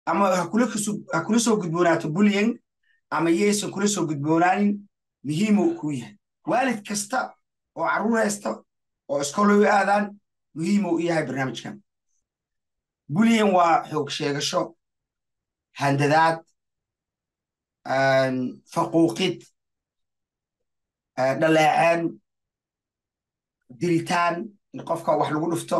ama ha kula soo gudboonaato bullying ama yaysan kula soo gudboonaanin muhiimuu ku yahay waalid kasta oo carruur haysta oo iskooloy aadaan muhiimuu u yahay barnaamijkan bullying waa xoog sheegasho handadaad faquuqid dhaleeceen dilitaan in qofka wax lagu dhufto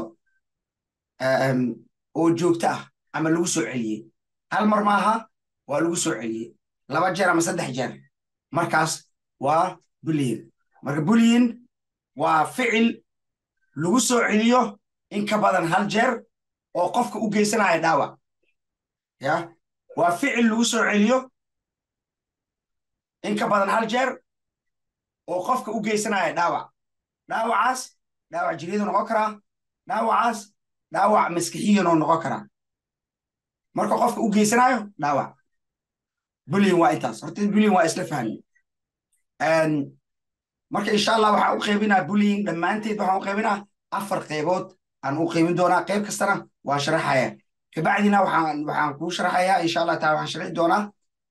oo joogto ah ama lagu soo celiyey hal mar maaha waa lagu soo celiyey laba jeer ama saddex jeer markaas waa bullying marka bullying waa ficil lagu soo celiyo in ka badan hal jeer oo qofka u geysanaya dhaawac ya waa ficil lagu soo celiyo in ka badan hal jeer oo qofka u geysanaya dhaawac dhaawacaas dhaawac jiryadu noqon karaa dhaawacaas dhaawac maskixiyanoo noqon karaa marka qofka u geysanayo dhaawac bullying waa intaas horta bullying waa isla fahmi marka insha allah waxaan u qaybinaa bullying dhammaanteed waxaan u qaybinaa afar qaybood aan u qaybin doonaa qayb kastana waa sharaxaya kabacdina waxaan waxaan kuu sharaxayaa insha allah taala waxaan sharxi doonaa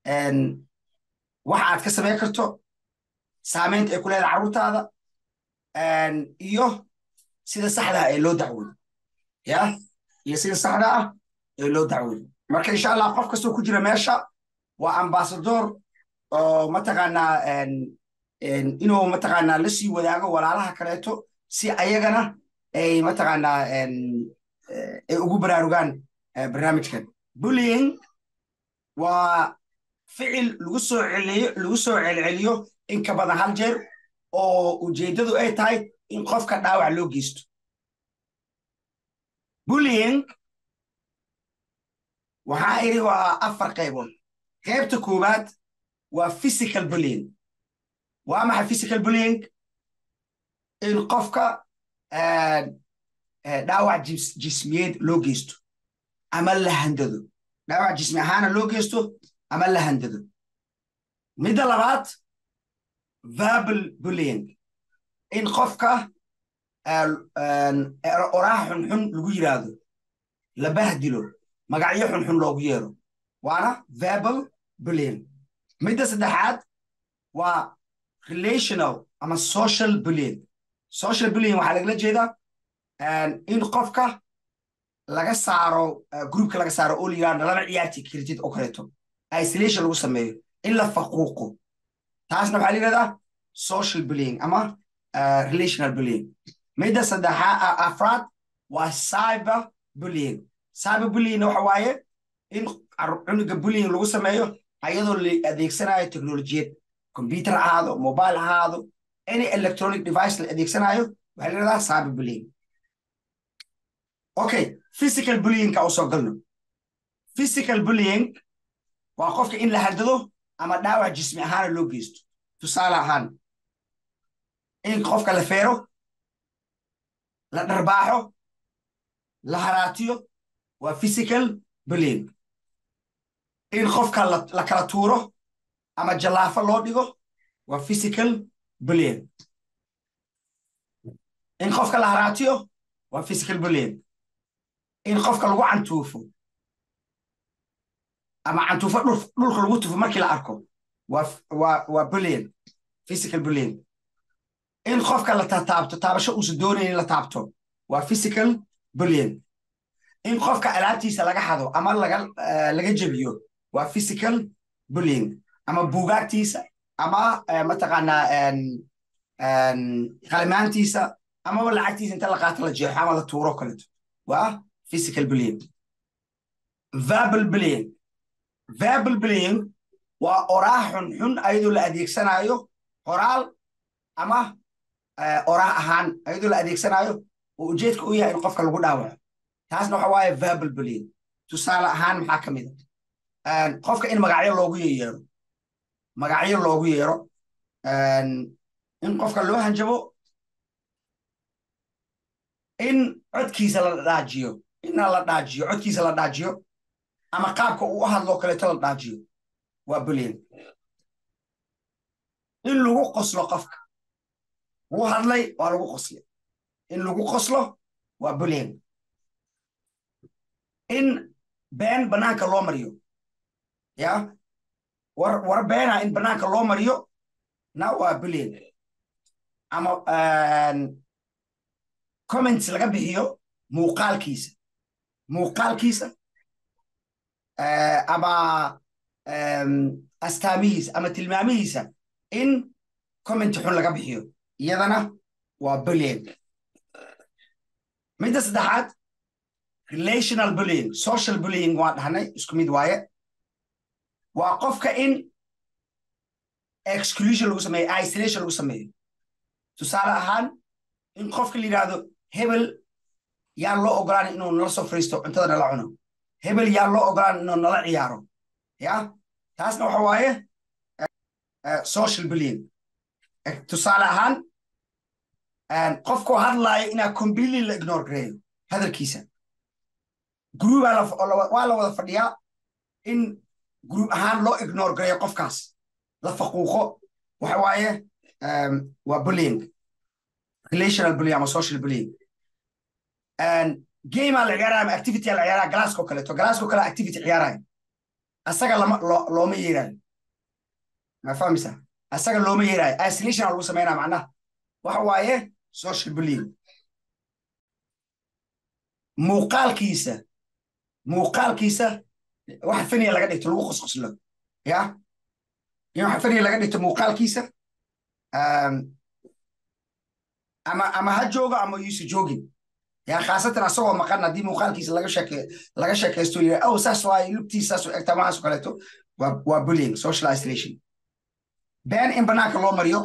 waxa aad ka samayn karto saamaynta ay ku leedahay carruurtaada iyo sida saxda ah ee loo dacwoodo ya iyo sida saxda ah ee loo dacwoodo marka insha allah qof kastoo ku jira meesha waa ambasador oo mataqaanaa inuu mataqaanaa la sii wadaago walaalaha kaleeto si ayagana ay mataqaanaa ay ugu baraarugaan barnaamijkan bullying waa ficil lagu soo celiyo lagu soo celceliyo in ka badan hal jeer oo ujeeddadu ay tahay in qofka dhaawac loo geysto bullying waxaa iri waa afar qaybood qaybta koowaad waa physical bullying waa maxay physical bullying in qofka dhaawac jismiyeed loo geysto ama la handado dhaawac jismi ahaana loo geysto ama la handado midda labaad verbal bullying in qofka oraah xunxun lagu yiraahdo la bahdilo magacyo xunxun loogu yeero waana verbal bullying midda saddexaad waa relational ama social bullying social bullying waxaa lagala jeedaa in qofka laga saaro groupka laga saaro oo la yirahdo laba ciyaarti kartid oo kaleeto isolation lagu sameeyo in la faquuqo taasna waxaa la yirahdaa social bullying ama relational bullying midda saddexaa afraad waa cyber bullying cyber bullying waxa waaye in cunuga bullying lagu sameeyo ayadoo la adeegsanayo technolojiyad computer ahaado mobile ahaado any electronic device la adeegsanayo waxaa la yirahdaa cyber bullying okay physical bullyingka u soo galno physical bullying waa qofka in la handado ama dhaawac jismi ahaana loo geysto tusaale ahaan in qofka la feero la dharbaaxo la haraatiyo waa physical bullying in qofka la kala tuuro ama jallaafo loo dhigo waa physical bullying in qofka la haraatiyo waa physical bullying in qofka lagu cantuufo ama cantuufo dhulka lagu tufo markii la arko waa bullying physical bullying in qofka la taabto taabasho uusan doonayn in la taabto waa physical bullying in qofka alaabtiisa laga xado ama laga jebiyo waa physical bullying ama buugaagtiisa ama mataqaanaa qalimaantiisa amaba lacagtiisa inta la qaato la jeexo ama la tuuro kaleto waa physical bullying verbal bullying verbal bullying waa oraah xunxun ayadoo la adeegsanayo qoraal ama oraah ahaan ayadoo la adeegsanayo oo ujeedka u yahay in qofka lagu dhaawaco taasna waxa waaye verbal bullying tusaale ahaan maxaa ka mid a qofka in magacyo loogu yeero magacyo loogu yeero in qofka loo hanjabo in codkiisa la dhaajiyo ina la dhaajiyo codkiisa la dhaajiyo ama qaabka uu u hadloo kaleeto la dhaajiyo waa bullying in lagu qoslo qofka wuu hadlay waa lagu qoslay in lagu qoslo waa bullying in been bannaanka loo mariyo ya war war beena in bannaanka loo mariyo na waa bullying ama comments laga bixiyo muuqaalkiisa muuqaalkiisa ama astaamihiisa ama tilmaamihiisa in comment xun laga bixiyo iyadana waa bullying midda saddexaad relational bullying social bullying waa dhahnay isku mid waaye waa qofka in exclusion lagu sameeyo isolation lagu sameeyo tusaale ahaan in qofka la yidhaahdo hebel yaan loo ogolaan inuu nala soo fariisto cuntada nala cuno hebel yaan loo ogolaan inuu nala ciyaaro ya taasna waxa waaye social bullying tusaale ahaan qofkoo hadlaaya inaa completely la ignore gareeyo hadalkiisa group waa la wada fadhiyaa in group ahaan loo ignore gareeyo qofkaas la faquuqo waxa waaye waa bullying relational bullying ama social bullying gameaa la ciyaaraya ama activity la ciyaaraya galaaskoo kaleeto galaaskoo kale activity ciyaaraya asaga lama looma yeerayo ma fahmaysaa asaga looma yeerayo isolation lagu sameynaya macnaha waxa waaye social bullying muuqaalkiisa muuqaalkiisa waxa faniya laga dhigto lagu qosqoslo ya in waxa faniya laga dhigto muuqaalkiisa ama ama ha joogo ama yuusa joogin ya khaasatan asagoo maqan haddii muuqaalkiisa laga sheke laga sheekaysto yidhi aw saas waaye lugtiisa saas u egtaa maxaas kaleeto waa waa bullying social isolation been in banaanka loo mariyo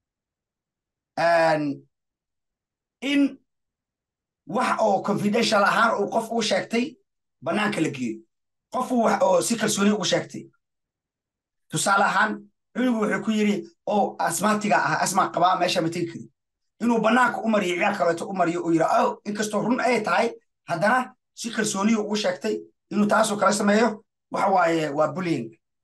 in wax oo confidential ahaan uu qof uu sheegtay banaanka la geeyo qof uu wax oo si kalsooni ugu sheegtay tusaale ahaan cunugu wuxuu ku yidhi oo asmaatiga ah asmaa qabaa meesha ma tegi kari inuu banaanka u mariyo ciyaar kaleeto u mariyo uu yidhi aw inkastoo run ay tahay haddana si kalsooniya ugu sheegtay inuu taasoo kale sameeyo waxa waaye waa bullying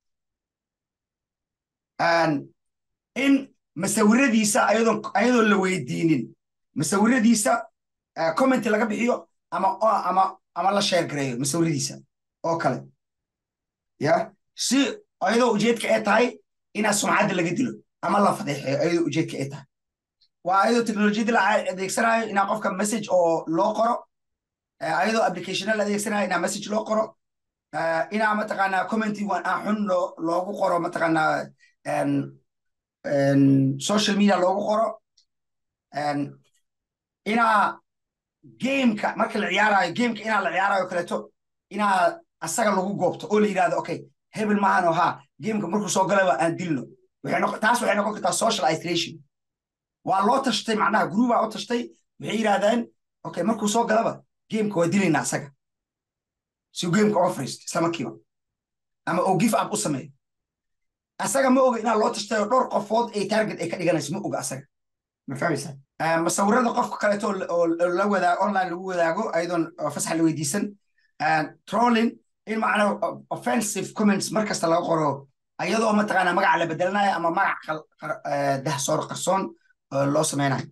in masawiradiisa ayadoon ayadoon la weydiinin masawiradiisa comment laga bixiyo ama ama ama la sheer gareeyo masawiradiisa oo kale ya si ayadoo ujeedka ay tahay inaa sumcadda laga dilo ama la fadeexeeyo ayadoo ujeedka ay tahay waa ayadoo teknolojiyadda la adeegsanayo inaa qofka message oo loo qoro ayadoo applicationna la adeegsanayo inaa message loo qoro inaa mataqaanaa commenty aan xun loogu qoro mataqaanaa social media loogu qoro inaa gameka marka la ciyaarayo gameka inaa la ciyaarayo kaleeto inaa asaga lagu goobto oo la yidhahdo okay hebel maahano ha gameka markuu soo galaba aan dilno taas waxay noqon kartaa social isolation waa loo tashtay macnaha groupaa u tashtay waxay yidhahdeen okay markuu soo galaba gameka waa dilaynaa asaga si gameka oga fariisto isla markiiba ama oo give up u sameeyo asaga ma oga inaa loo tashtay oo dhowr qofood ay target ay ka dhiganayso ma oga asaga ma fahmaysaa masawirada qofka kaleeto oo la wadaago online lagu wadaago ayadoon fasax la weydiisan trolling in macnaa offensive comments mar kasta laga qoro ayadoo mataqaanaa magaca la bedelanayo ama magac dahsoor qarsoon loo sameynayo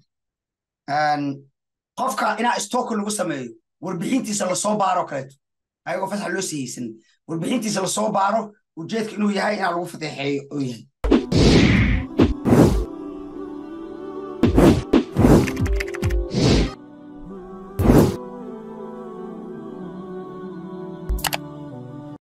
qofka inaa stoker lagu sameeyo warbixintiisa lasoo baaro kaleeto ayagoo fasax loo siiyeysan warbixintiisa lasoo baaro ujeedka inuu yahay inaa lagu fadeexeeyo oo yahay